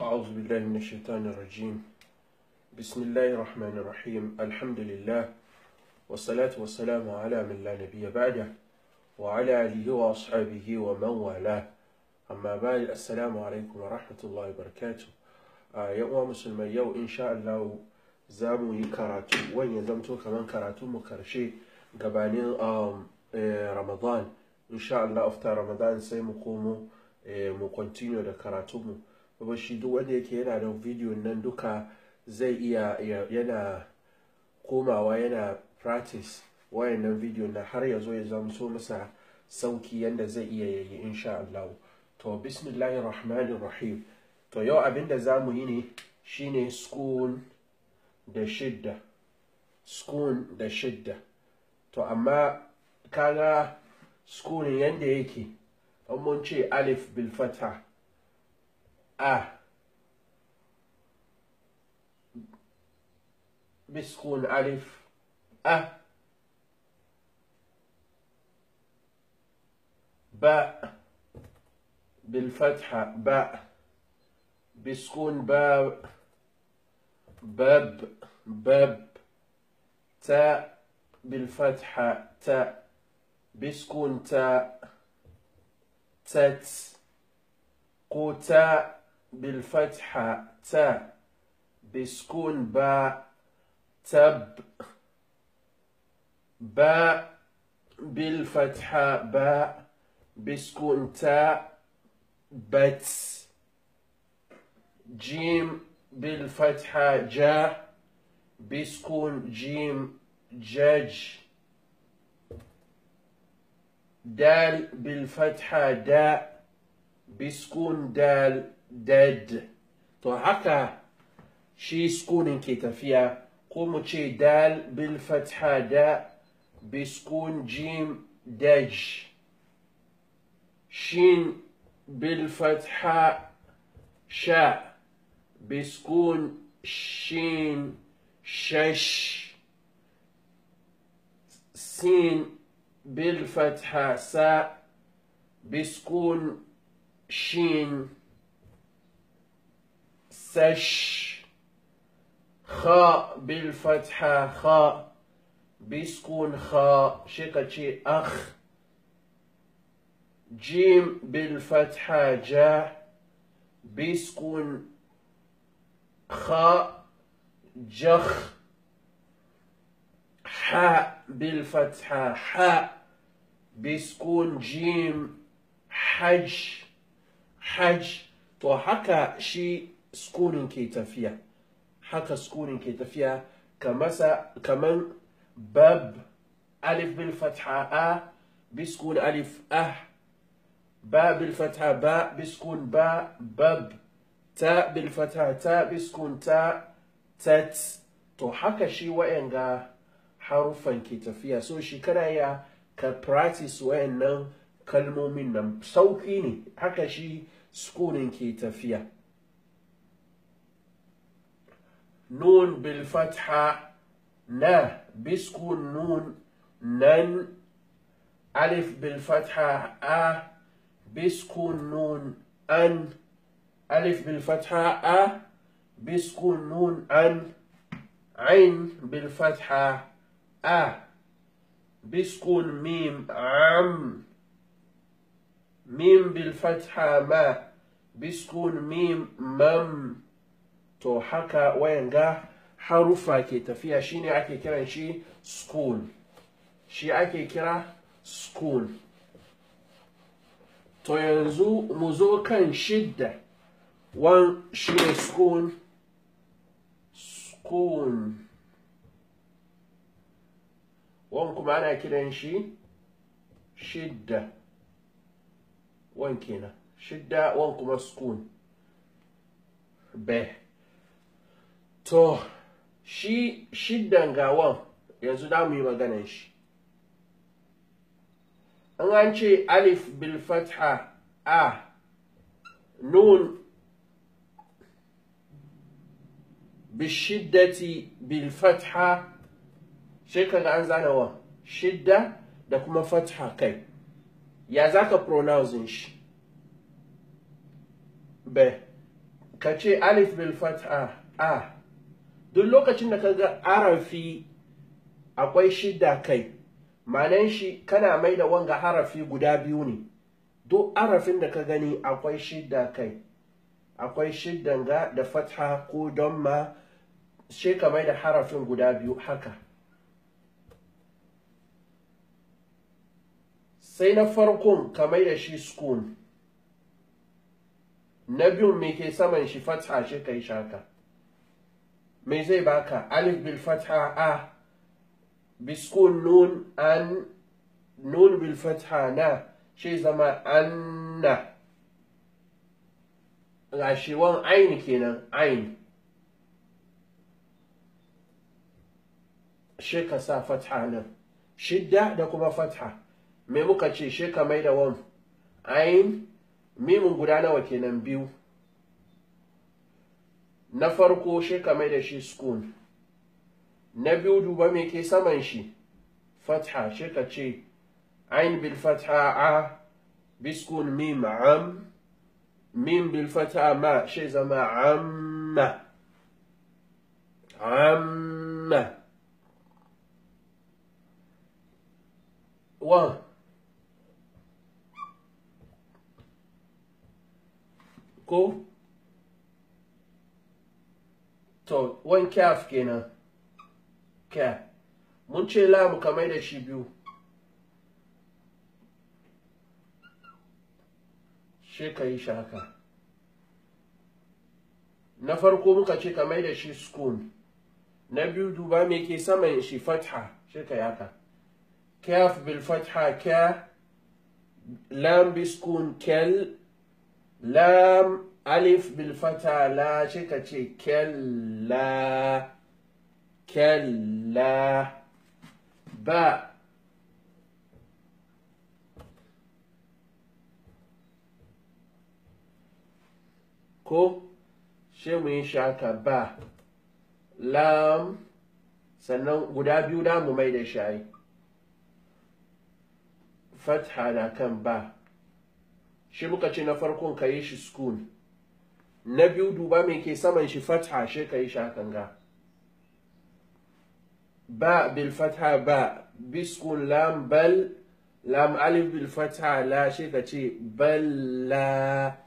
أعوذ بالله من الشيطان الرجيم بسم الله الرحمن الرحيم الحمد لله والصلاة والسلام على من لا نبي بعده وعلى آله وأصحابه ومن والاه أما بعد السلام عليكم ورحمة الله وبركاته يوم مسلمي يو إن شاء الله zamu yi karatu wani ya zamto kamar karatu mu karshe gabanin ramadan insha Allah after ramadan sai mu komo mu continue da karatu mu kuma shi duk wanda yake yana da video nan duka zai iya yana komawa yana practice wayannan video na har ya zo ya zamto masa sauki yanda zai iya yayi insha Allah to bismillahir rahmanir rahim to yau abinda zamu yi ne shine school da shidda school da shidda to amma kaga school yanda yake an mun ce alif bil fatha a biskun alif a ba bil fatha ba biskun ba باب باب تاء بالفتحة تاء بسكون تاء تت قوتاء بالفتحة تاء بسكون باء تب باء بالفتحة باء بسكون تاء بت جيم بالفتحة جاء بسكون جيم جج دال بالفتحة داء بسكون دال دد تو هكا شي سكون كيتفيا قوم شي دال بالفتحة داء بسكون جيم دج شين بالفتحة شاء بسكون شين شش سين بالفتحة ساء بسكون شين سش خاء بالفتحة خاء بسكون خاء شقة أخ جيم بالفتحة جاء بسكون خاء جخ حاء بالفتحة حاء بسكون جيم حج حج تو haka shi sukunin ke tafiya haka sukunin ke tafiya kamasa kaman bab alif bil fatha a biskun alif ah ba bil fatha ba biskun ba bab ta bilfata ta biskun ta tat to haka shi wa'yanga haruffan ke tafiya so shi kana ya ka practice wa'yannan kalmomin nan sauki ne haka shi sukunin ke tafiya nun bilfatha na biskun nun nan alif bilfatha a biskun nun an ألف بالفتحة أ بسكون نون أن عين بالفتحة أ بسكون ميم عم ميم بالفتحة ما بسكون ميم مم تو حكا وينغا حروفا كي تفيا شيني أكي كرا شي سكون شي أكي كرا سكون تو ينزو مزو كان شده one shine spoon spoon wan kuma ana kiran shi shidda wan kenan shidda wan kuma spoon be to shi shiddan gawan yanzu da mu yi maganan shi an an ce alif bil fatha a nun بالشدة بالفتحة شكل عن زانوا شدة da kuma fatha kai ya za ka pronouncing shi be ka ce alif bil fatha a duk lokacin da ka ga harafi akwai shidda kai manan shi kana mai da wanga harafi guda biyu ne duk harafin da ka gani akwai shidda kai akwai shiddan ga da fatha ko donma shi ka mai da harafin guda biyu haka sai na farkon ka mai da shi sukun na biyun me ke saman shi fatha shi kai shaka me zai baka alif bil fatha a biskun nun an nun bil fatha na shi zama anna gashiwan ain kenan ain shi ka sa fatha nan shidda da kuma fatha me muka ce shi ka mai da wan ain mimin guda nawa kenan biyu na farko shi ka mai da shi sukun na biyu duba me ke saman shi fatha shi ka ce ain bil fatha a biskun mim am mim bil fatha ma shi zama amma amma wa ko to wan kyaf kenan kya mun ce lamu kamar da shi biyu shi ka yi shaka na farko muka ce kamar da shi sukun na biyu duba me ke saman shi fatha shi ka yaka kyaf bil fatha kya lam biskun kel lam alif bil fata la shi ka ce kella kella ba ko shi mu yi shaka ba lam sannan guda biyu da mu mai da shayi fatha na kan ba shi muka ce na farkon ka yi shi sukun na biyu duba mai ke saman shi fatha shi ka yi shakan ga ba bil fatha ba biskun lam bal lam alif bil fatha la shi ka ce balla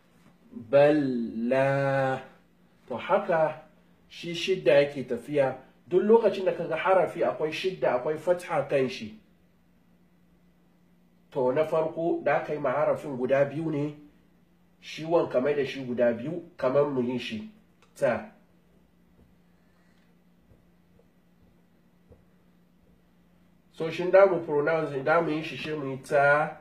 balla to haka shi shidda yake tafiya duk lokacin da kaga harafi akwai shidda akwai fatha kan shi to na farko da aka yi harafin guda biyu ne shi wan kamar da shi guda biyu kamar mu yi shi ta so shin da mu pronounce da mu yi shi shi mu yi ta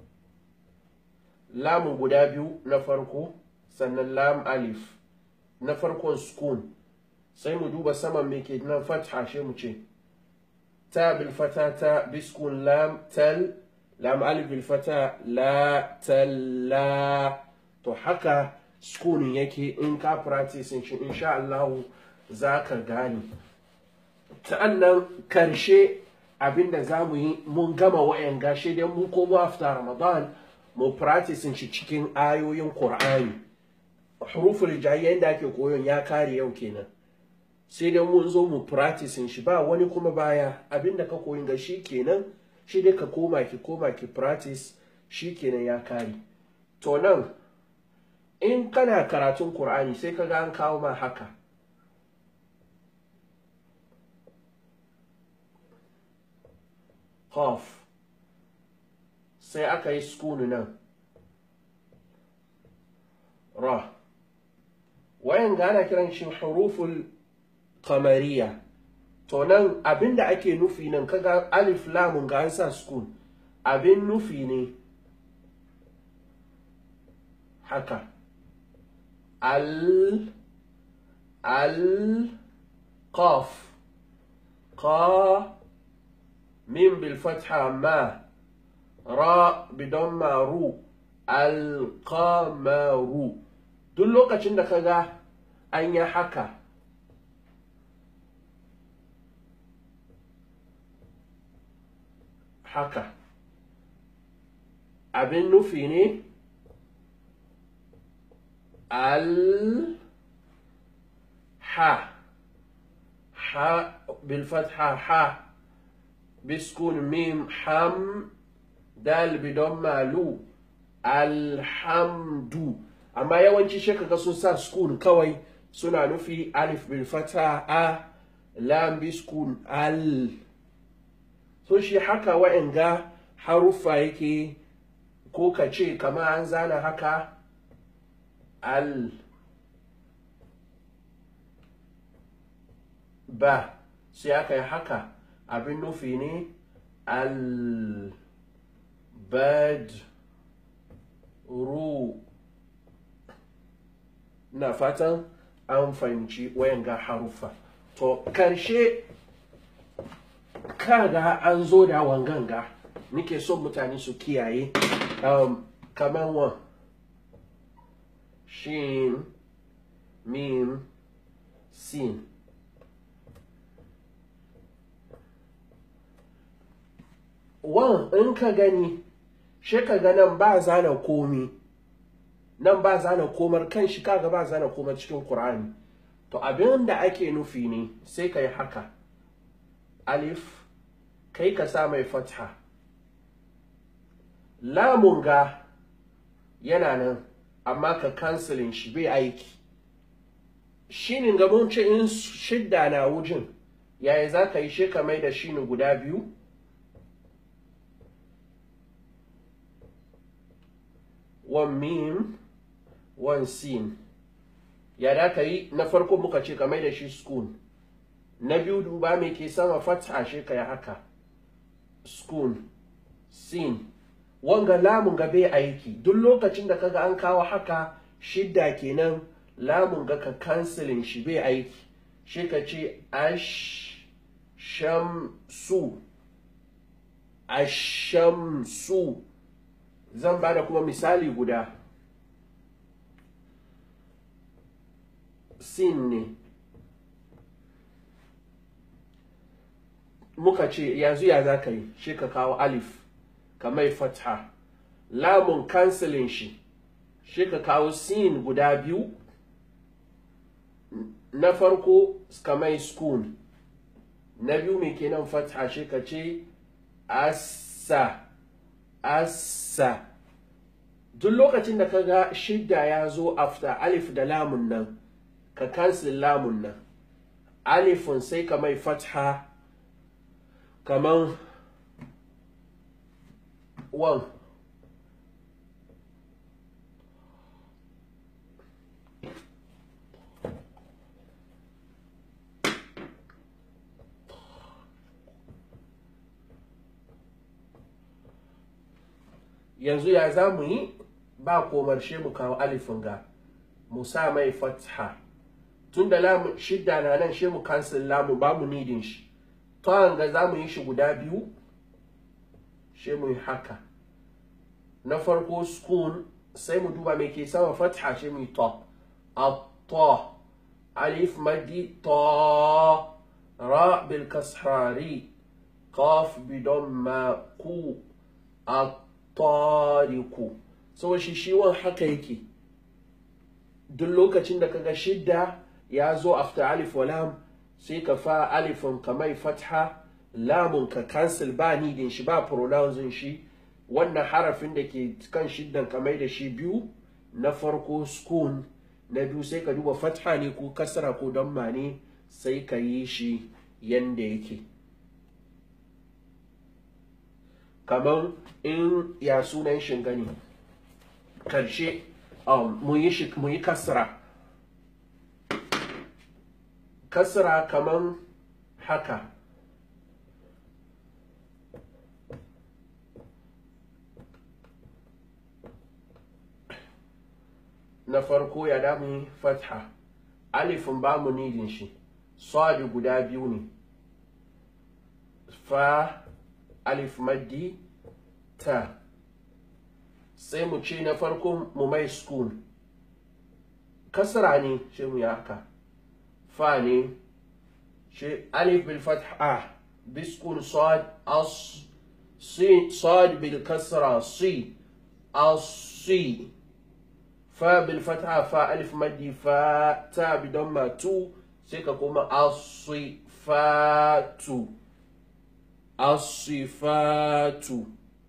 lamun guda biyu na farko sannan lam alif na farkon sukun sai mu duba saman me ke nan fatha shi mu ce ta bil fata ta biskun lam tal lam alif bil fata la talla to haka sukunin yake in ka practice shi insha Allah za ka gane ta'annan karshe abinda za mu yi mun gama wayan gashe dai mun komo after ramadan mu practice shi cikin ayoyin qur'ani huruful hijaiya yadda ake koyon ya kare yau kenan sai dai mun zo mu practice shi ba wani kuma baya abinda ka koyin ga shi kenan shi dai ka koma ki koma ki practice shi kenan ya kare to nan in kana karatun Kur'ani sai ka ga an kawo ma haka Qaf sai aka yi sukunu nan ra wayan gana kiran shi huruful kamariya to nan abinda ake nufi nan kaga alif lamun ga an sa sukun abin nufi ne haka al al qaf qa mim bil fatha ma ra bidon ru al qamaru duk lokacin da kaga an yi haka haka abin nufi ne ال ح ح بالفتحة ح بسكون ميم حم dal bidon malu alhamdu amma yawanci shi kaga sun sa sukun kawai suna nufi alif bil fata a lam bi sukun al so shi haka wa'anga haruffa yake ko ka ce kama an zana haka al ba sai aka yi haka abin nufi ne al bad ru na fatan an fahimci wayanga haruffa to karshe kaga an zo da wanganga nike son mutane su kiyaye um, kamar wa shin mim sin wan in ka gani shi ka ga nan ba zana komi nan ba zana komar kan shi kaga ba zana komar cikin Qur'ani to abin da ake nufi ne sai ka yi haka alif kai ka sa mai fatha lamun ga yana nan amma ka kansilin shi bai aiki shinin ga mun ce in shidda na wujin yaya za ka yi shi ka mai da shinin guda biyu one mim one sin ya da ka yi na farko muka ce ka mai da shi skun na biyu duba mai ke sama fatha shi ka yi haka skun sin wanga lamun ga bai aiki duk lokacin da kaga an kawo haka shidda kenan lamun ga ka kansilin shi bai aiki shi ka ce ash shamsu ashamsu zan ba da kuma misali guda sin ne muka ce yanzu ya za ka yi shi ka kawo alif ka mai fatha lamun kansilin shi shi ka kawo sin guda biyu na farko ka mai skun na biyu mai kenan fatha shi ka ce assa assa duk lokacin da ka ga shidda ya zo after alif da lamun nan ka kansil lamun nan alifin sai ka mai fatha kaman wan yanzu ya za mu yi ba komarshe mu kawo alifin ga mu sa mai fatha tun da lamu shidda na nan shi mu kansil lamu ba mu nidin shi to ga za mu yi shi guda biyu shi mu yi haka na farko skun sai mu duba mai ke sama fatha shi mu yi to a alif madi to ra bil kasrari qaf bidon ma ku a tariku so shi shi wan haka yake duk lokacin da kaga shidda ya zo after alif wa lam sai ka fa alifin ka mai fatha lamun ka cancel ba nidin shi ba pronouncing shi wannan harafin da ke kan shiddan ka mai da shi biyu na farko skun na biyu sai ka duba fatha ne ko kasra ko damma ne sai ka yi shi yanda yake kamar in ya sunan shingani karshe um, mu yi kasra kasra kamar haka na farko ya damu fatha alifin ba mu nidin shi sadi guda biyu ne fa alif maddi ta sai mu ce na farko mu mai sukun kasra ne shi mu haka fa ne shi alif bil fatha biskun sad as si sad bil kasra si as si fa bil fatha fa alif maddi fa ta bi damma tu sai ka koma asifatu asifatu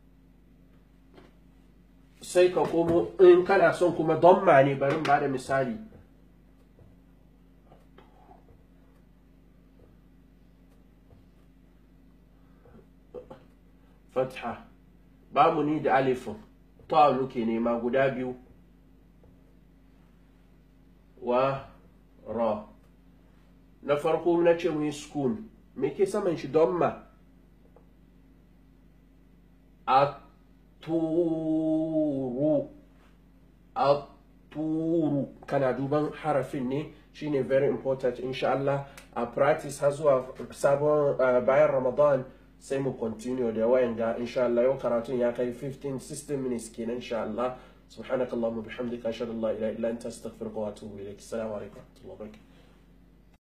sai ka komo in kana son kuma damma ne bari ba da misali fatha babu ni da alifin ta nuke nema guda biyu wa ra na farko na ce mu yi sukun me ke saman shi don ma a turu a turu kana duban harafin ne shine very important insha Allah a practice har zuwa sabon bayan ramadan sai mu continue da wayan ga insha Allah yau karatun ya kai 15 16 minutes kenan insha Allah subhanakallahumma bihamdika ashhadu an la ilaha illa anta astaghfiruka wa atubu ilaik assalamu alaikum wa rahmatullahi wa barakatuh